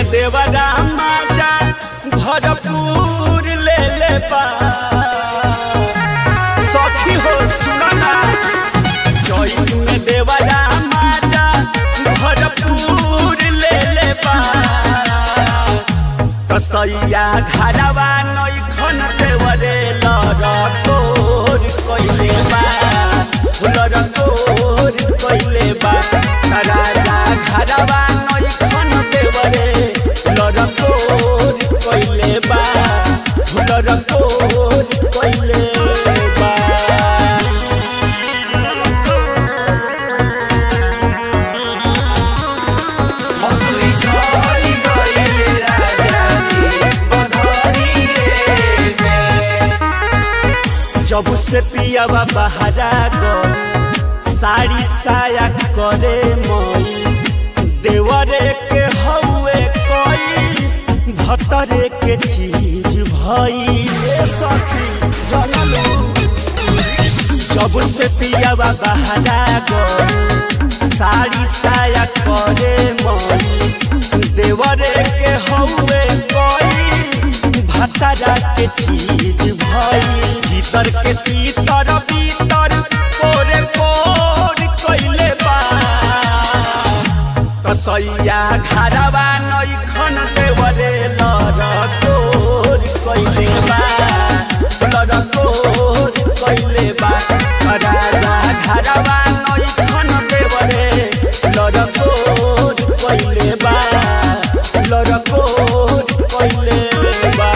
में देवरा माजा भरपूर ले ले बा सखी हो सुनना चैत में देवरा माजा भरपूर ले ले बा कसैया घरवा नैखन देवरे लरकोर कइले बा लरकोर कइले बा राजा घरवा नैखन देवरे लरकोर कइले बा लरकोर कइले बा मसुरी झरी गइले राजा जी बधरिए में जब से पियावा बहरा गई साड़ी साया करे मई देवरे के हौए कई भतरे के चीज भई ए सखी जनलू जब से पियावा बहरा गई साड़ी साया करे मई देवरे के हौए कई भतरा के चीज भई भीतर के तीतर भीतर कोरे कोर कइले बा कसैया घरवा नैखन देवरे लरकोर कइले बा लरकोर कइले बा राजा घरवा नैखन देवरे लरकोर कइले बा लरकोर कइले बा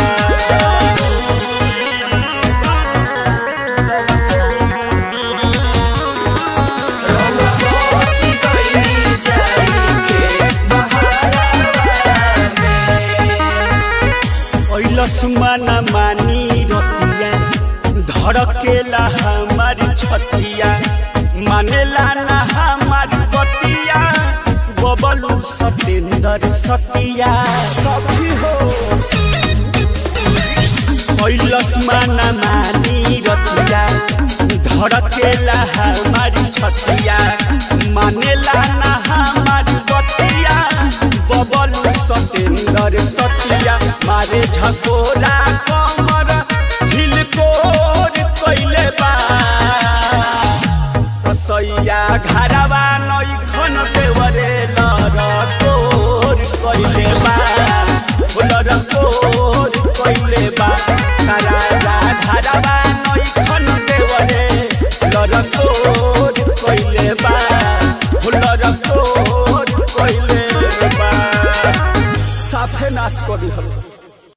रउआ सोची गइली जाई के बहारा में ऐलस माना मानी रतिया धड़केला हमारी छतिया मानेला ना हमारी बतिया बबलू सतेंद्र सतिया सखी हो कैलस माना मानी रतिया धड़केला हमारी छतिया मानेला ना हमारी बतिया बबलू सतेंद्र सतिया मारे झकोरा कमर हिलकोर कैले बा कसैया घरवा नैखन देवरे लरकोर कैले बा लरकोर कैले बा राजा घरवा